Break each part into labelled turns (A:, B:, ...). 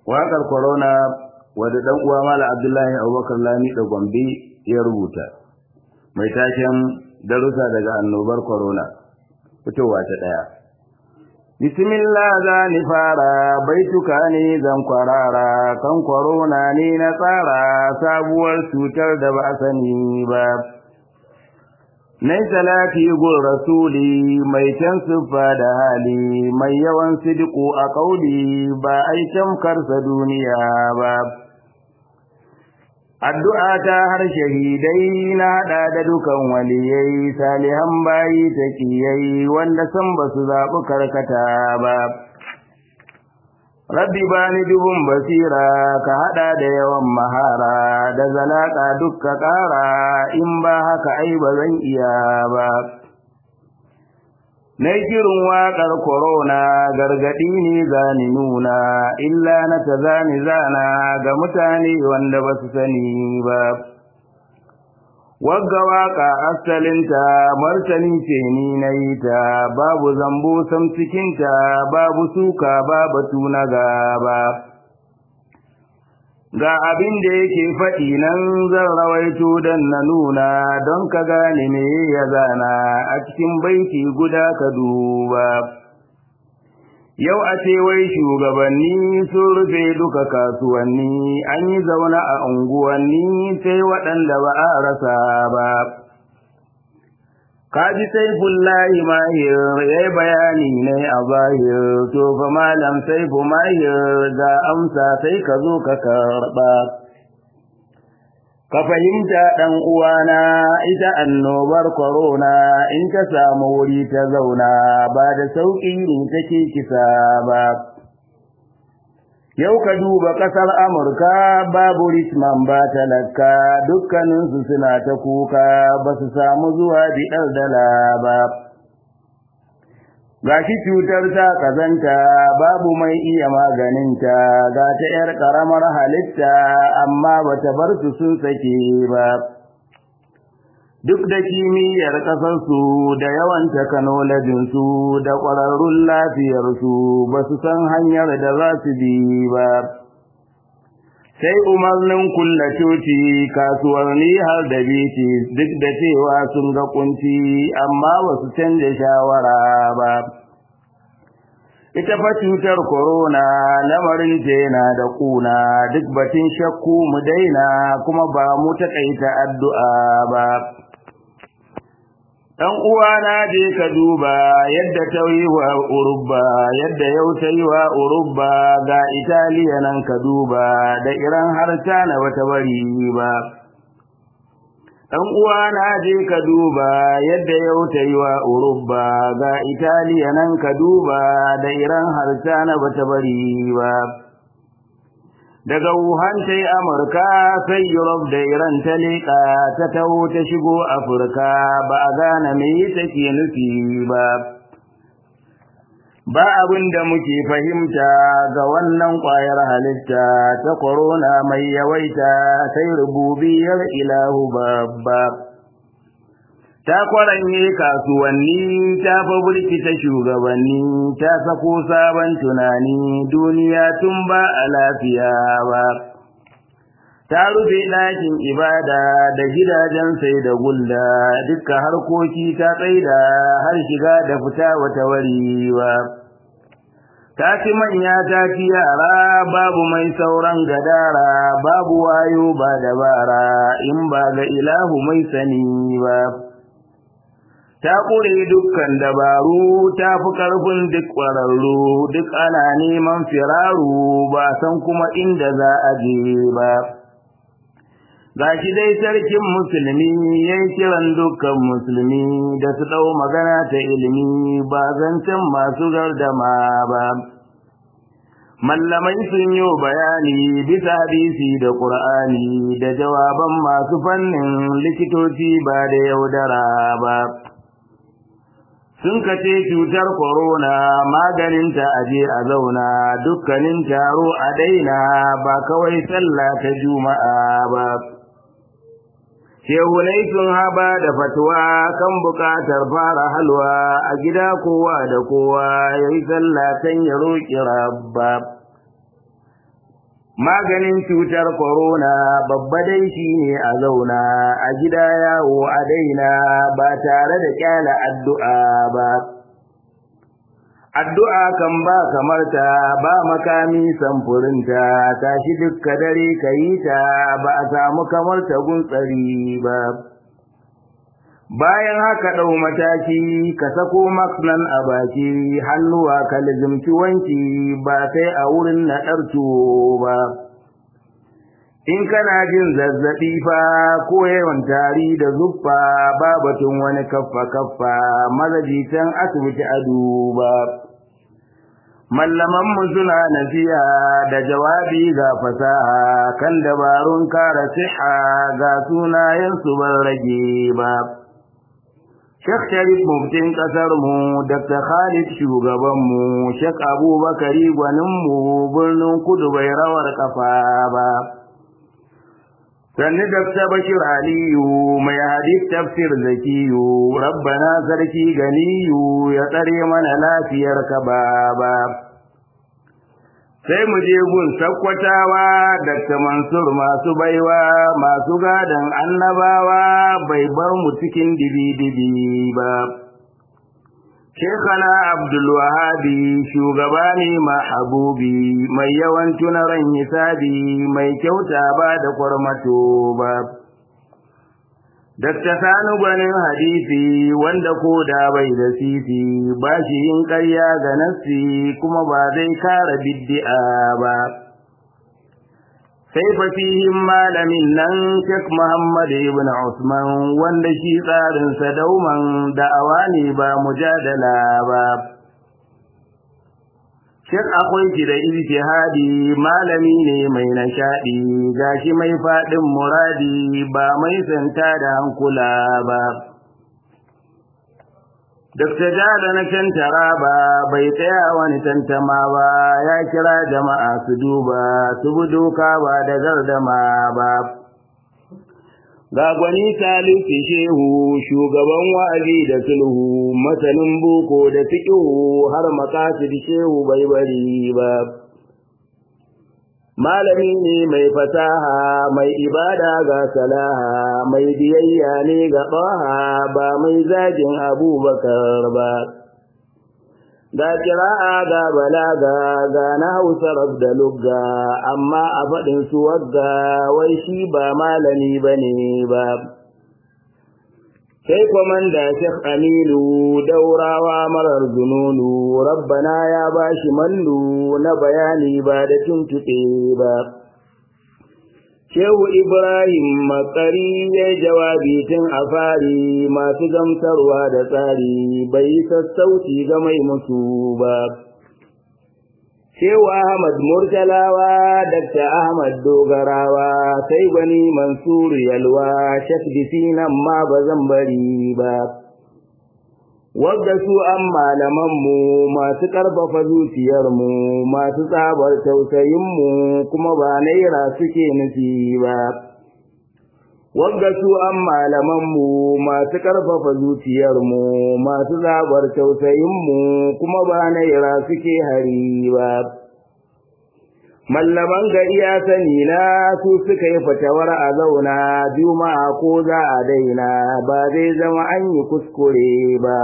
A: waƙar corona wadda ɗan uwa mala abdullahi abubakar lami da gombe ya rubuta mai taken darussa daga annobar corona fitowa ta ɗaya bismillah za ni fara baituka ne zan kwarara kan corona ne na tsara sabuwar cutar da ba sani ba Nai salati gun rasuli mai can siffa da hali mai yawan sidiku a ƙauli ba aikin karsa duniya ba. Addu'a ta har shahidai na haɗa da dukan waliyai salihan bayi ta kiyai wanda san ba su zaɓi karkata ba. Rabbi ba ni dubun basira ka haɗa da yawan mahara da zalaƙa dukka ƙara in ba haka ai ba zan iya ba. Na kirin waƙar korona gargaɗi ne zani nuna illa na ta zani zana ga mutane wanda ba su sani ba. Wagga waƙa asalinta martani ce ni na yi ta babu zambo sam cikinta babu suka babu tuna gaba. Ga abin da yake faɗi nan zan rawaito don na nuna don ka gane me ya zana a cikin baiti guda ka duba. Yau a ce wai shugabanni sun rufe duka kasuwanni an yi zaune a unguwanni sai waɗanda ba a rasa ba. Kaji saifullahi mahir ya yi bayani ne a zahir, to fa malam saifu mahir ga amsa sai ka zo ka karɓa. Ka fahimta ɗan uwana ita annobar korona in ta samu wuri ta zauna ba da sauƙi ne take kisa ba. Yau ka duba ƙasar Amurka babu Richman ba talaka dukkaninsu suna ta kuka ba su samu zuwa biɗar dala ba. Gashi cutar ta kazanta babu mai iya maganinta ga ta ‘yar ƙaramar halitta amma ba ta bar su sun sake ba. Duk da kimiyyar ƙasarsu da yawan takanolajinsu da ƙwararrun lafiyarsu ba su san hanyar da za su bi ba. Sai umarnin kulla coci kasuwanni har da biti duk da cewa sun ga kunci amma ba su canja shawara ba. Ita fa cutar korona lamarin yana da ƙuna duk batun shakku mu daina kuma ba mu taƙaita addu'a ba. ɗan uwana je ka duba yadda ta yi wa urubba yadda yau ta yi wa urubba ga italiya nan ka duba da iran har na bata bari ba ɗan uwana je ka duba yadda yau ta yi wa urubba ga italiya nan ka duba da iran har na bata bari ba daga Wuhan ta yi Amurka sai Europe da Iran ta leƙa ta taho ta shigo Afirka ba a gane me take nufi ba. Ba abin da muke fahimta ga wannan ƙwayar halitta ta korona mai yawaita sai rububiyar ilahu babba. ta kwaranye kasuwanni ta fa burkita shugabanni ta sako sabon tunani duniya tun ba a lafiya ba ta rufe ɗakin ibada da gidajen sai da gulla dukkan harkoki ta tsaida har shiga da fita wata wari ba ta ci manya ta ci yara babu mai sauran gadara babu wayo ba dabara in ba ga ilahu mai sani ba ta ƙure dukkan dabaru ta fi ƙarfin duk ƙwararru duk ana neman firaru ba san kuma inda za a je ba ga shi dai sarkin musulmi ya yi kiran dukkan musulmi da su ɗau magana ta ilimi ba zancen masu gardama ba mallamai sun yi bayani bisa hadisi da ƙur'ani da jawaban masu fannin likitoci ba da yaudara ba sun kace cutar corona maganinta aje a zauna dukkanin taro a daina ba kawai sallah ta juma'a ba shehunai sun haba da fatuwa kan bukatar fara halwa a gida kowa da kowa ya yi sallatan ya roƙi rabba maganin cutar corona babba dai shine a zauna a gida yawo a daina ba tare da kyala addu'a ba addu'a kan ba kamar ta ba makami samfurinta tashi dukka dare kayi ta ba a samu kamar ta guntsari ba bayan haka ɗau mataki ka sako nan a baki hannuwa ka lizimci wanki ba sai a wurin naɗar tuwo ba in kana jin zazzaɓi fa ko yawan tari da zuffa ba batun wani kaffa kaffa mazajitan asibiti a duba mallamanmu suna nasiha da jawabi ga fasaha kan dabarun kare siha ga sunayensu ban rage ba Sheikh Sharif muftin ƙasarmu, Dr. Khalid shugabanmu, Sheikh Abubakari gwaninmu birnin kudu bai rawar kafa ba. Sannu Dr. Bashir Aliyu mai hadith tafsir zakiyu, Rabbana sarki ganiyu ya tsare mana lafiyar ka ba. sai mu je gun sakkwatawa Dr. Mansur masu baiwa masu gadon annabawa bai bar mu cikin dibi-dibi ba. Shekana Abdul Wahabi shugaba ne mahabubi mai yawan tunaran hisabi mai kyauta ba da kwarmato ba. Dakta Sani gwanin hadisi wanda ko da bai da sisi ba shi yin ƙarya ga nassi kuma ba zai kara biddi'a ba. Sai fasihin malamin nan Sheikh Muhammad ibn Usman wanda shi tsarinsa dauman da'awa ne ba mujadala ba. Sheikh akwai shi da ijtihadi malami ne mai nishadi gashi mai fadin muradi ba mai santa da hankula ba Dr. Jada na can taraba bai tsaya wani tantama ba ya kira jama'a su duba su bi doka ba da gardama ba ga gwani salisu shehu shugaban wa'azi da sulhu masanin boko da fiƙihu har makasid shehu bai bari ba malami ne mai fasaha mai ibada ga salaha mai biyayya ne ga ɓaha ba mai zagin abubakar ba ga kira'a ga balaga ga na hausa da lugga amma a faɗin su wagga wai shi ba malami ba ne ba sai kwamanda Sheikh Aminu daurawa marar zununu rabbana ya bashi mallu na bayani ba da tuntuɓe ba Shehu Ibrahim Makari ya jawabi tun a fari masu gamsarwa da tsari bai yi sassauci ga mai musu ba. Shehu Ahmad Murtalawa, Dr. Ahmad Dogarawa, sai gwani Mansuru Yalwa, Shek nan ma ba zan bari ba. Wadda su an malamanmu masu ƙarfafa zuciyarmu, masu tsabar tausayinmu kuma ba naira suke nufi ba. Wadda su an malamanmu masu ƙarfafa zuciyarmu, masu tsabar tausayinmu kuma ba naira suke hari ba. Mallaman gari ya sani na su suka yi fatawar a zauna juma'a ko za a daina ba zai zama an yi kuskure ba.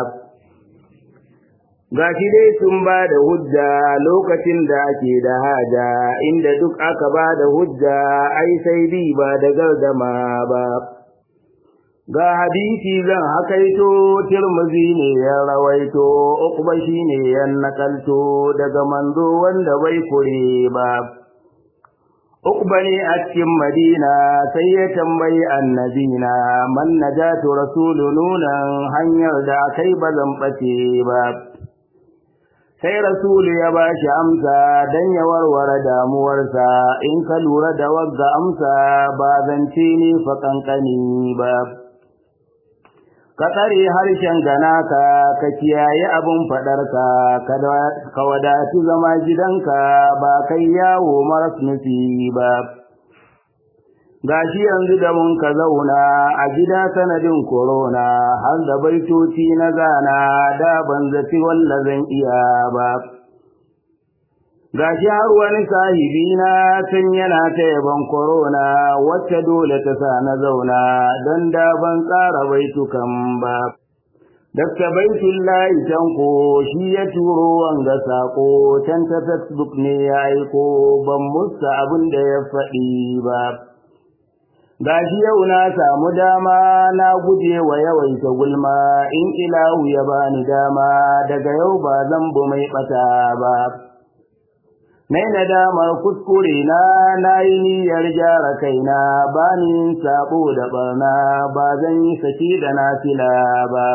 A: Gashi dai sun ba da hujja lokacin da ake da haja inda duk aka ba da hujja ai sai bi ba da gardama ba. Ga hadisi zan hakaito Tirmizi ne ya rawaito, Uqba shi ne ya nakalto daga manzo wanda bai kure ba. Uqba ne a cikin Madina sai ya tambayi annabina man najatu rasulu nunan hanyar da akai ba zan bace ba. Sai rasulu ya ba shi amsa don ya warware damuwarsa in ka lura da wagga amsa ba zance ne fa kankani ba. ka tsare harshen ganaka ka kiyaye abin faɗarka ka wadatu zama gidanka ba kai yawo maras nufi ba gashi yanzu da mun ka zauna a gida sanadin korona har da baitoci na zana da ban zaci walla zan iya ba gashi har wani sahibi na tun yana ta yaban korona wacce dole ta sa na zauna don da ban tsara baitukan ba Dakta Baitullahi Tanko shi ya turo wanga sako can ta Facebook ne ya aiko ban musta abin da ya faɗi ba. Gashi yau na samu dama na guje wa yawaita gulma in ilahu ya bani dama daga yau ba zan bu mai ɓata ba. Nai nadamar kuskure na na yi niyyar gyara kaina ba ni sabo da barna ba zan yi saki da nafila ba.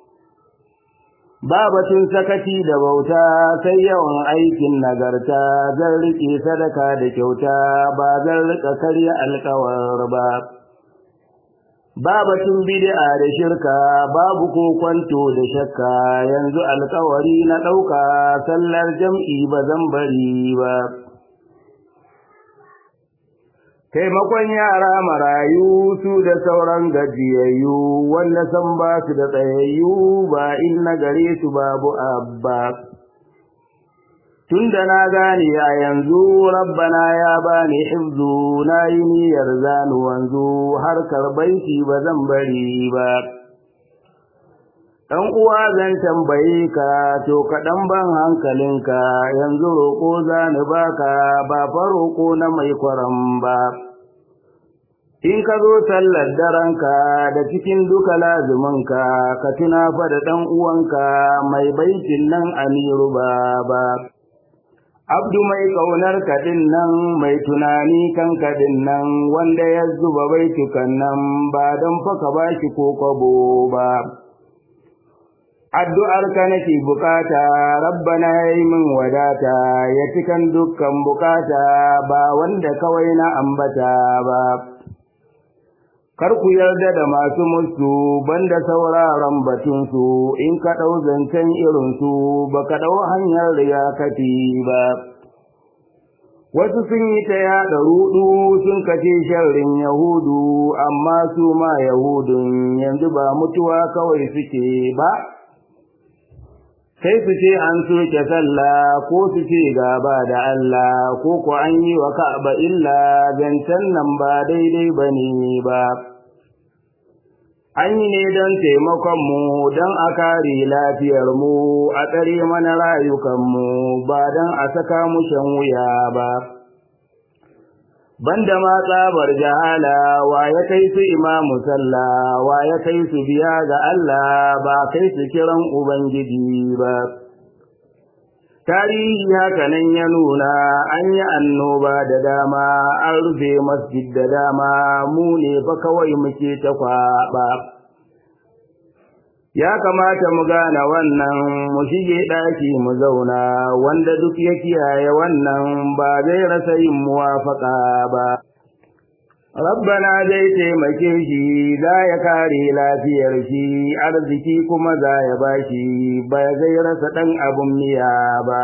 A: Ba batun sakaci da bauta sai yawan aikin nagarta zan riƙe sadaka da kyauta ba zan riƙa karya alƙawar ba. Ba batun bid'a da shirka babu ko kwanto da shakka yanzu alƙawari na ɗauka sallar jam'i ba zan bari ba. taimakon yara marayu su da sauran gajiyayyu wanda san ba su da tsayayyu ba in na gare su babu abba tunda na gane a yanzu rabbana ya bani hifzu na yi niyyar zanu wanzu harkar baiti ba zan bari ba ɗan uwa zan tambaye ka to kaɗan ban hankalinka yanzu roƙo za ni baka ba fa roƙo na mai kwaram ba in ka zo sallar daranka da cikin duka lazuminka ka tuna fa da ɗan uwanka mai baitin nan amiru ba ba abdu mai ƙaunar kaɗin nan mai tunani kan kaɗin nan wanda ya zuba baitukan nan ba don fa ka bashi ko kwabo ba addu'ar ka nake bukata rabbana yayi min wadata ya cikan dukkan bukata ba wanda kawai na ambata ba kar ku yarda da masu musu banda sauraron batunsu in ka ɗau zancen irinsu ba ka ɗau hanyar riyakati ba wasu sun yi ta yaɗa ruɗu sun kace sharrin yahudu amma su ma yahudun yanzu ba mutuwa kawai suke ba sai su ce an soke sallah ko su ce gaba da Allah ko ko an yi wa Ka'aba illa zancen nan ba daidai ba ne ba. An yi ne don taimakonmu don a kare lafiyarmu a tsare mana rayukanmu ba don a saka mu shan wuya ba. banda ma tsabar jahala wa ya kai su imamu sallah wa ya kai su biya ga Allah ba kai su kiran ubangiji ba tarihi haka nan ya nuna an yi annoba da dama an rufe masjid da dama mu ne fa kawai muke ta kwaɓa ya kamata mu gane wannan mu shige ɗaki mu zauna wanda duk ya kiyaye wannan ba zai rasa yin muwafaka ba rabbana zai taimake shi za ya kare lafiyar shi arziki kuma za ya bashi ba zai rasa ɗan abun miya ba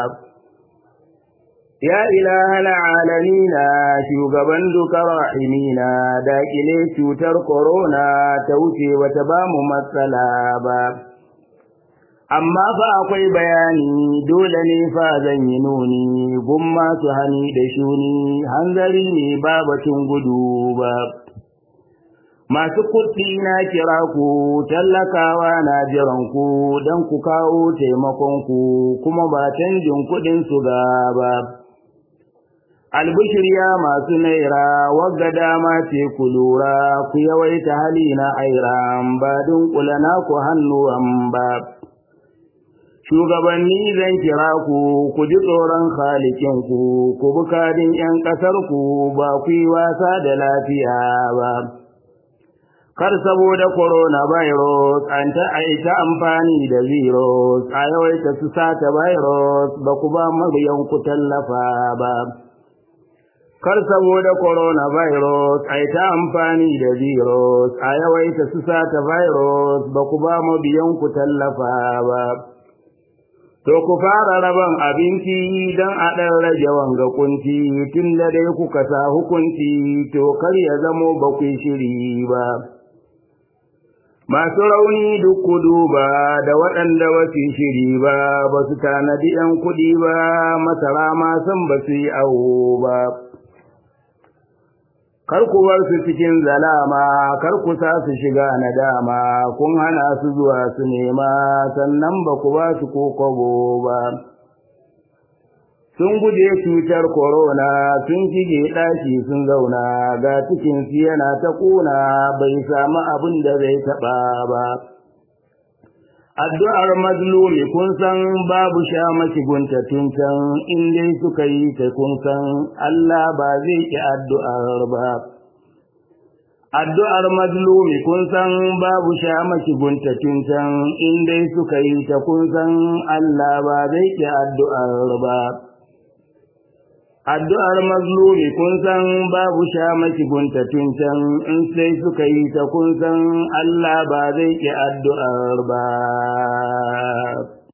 A: Ya ilahana alamina shugaban duka rahimina daƙile cutar korona ta wuce bata ba mu matsala ba. Amma fa akwai bayani dole ne fa zan yi nuni gun masu hani da shuni hanzari ne ba batun gudu ba. Masu kuɗi na kira ku tallakawa na jiran ku don ku kawo taimakonku kuma ba canjin kuɗin su ba. albishirya masu naira wagga dama ce ku lura ku yawaita hali na aira ba dunkula na ku hannuwan ba shugabanni zan kira ku ku ji tsoron halikinku ku bukadin 'yan ƙasarku ba ku yi wasa da lafiya ba kar saboda coronavirus an ta aita amfani da virus a yawaita su sata virus ba ku ba ku tallafa ba kar saboda coronavirus ai ta amfani da virus a yawaita su sata virus ba ku ba mabiyan ku tallafa ba to ku fara raban abinci don a ɗan rage wanga kunci tun da dai kuka sa hukunci to kar ya zamo ba ku shiri ba masu rauni duk ku duba da waɗanda ba su shiri ba ba su tanadi ‘yan kuɗi ba masara ma san ba su yi awo ba kar ku bar su cikin zalama kar ku sa su shiga nadama kun hana su zuwa su nema sannan ba ku ba su ko kwabo ba sun guje cutar korona sun shige ɗaki sun zauna ga cikinsu yana ta ƙuna bai samu abin da zai taɓa ba addu'ar mazlumi kun san babu sha maki gunta tun can in dai suka yi ta kun san Allah ba zai ki addu'ar ba addu'ar mazlumi kun san babu sha maki gunta tun can in dai suka yi ta kun san Allah ba zai ki addu'ar ba addu'ar mazlumi kun san babu sha maki gunta tun can in sai suka yi ta kun san Allah ba zai ki addu'ar ba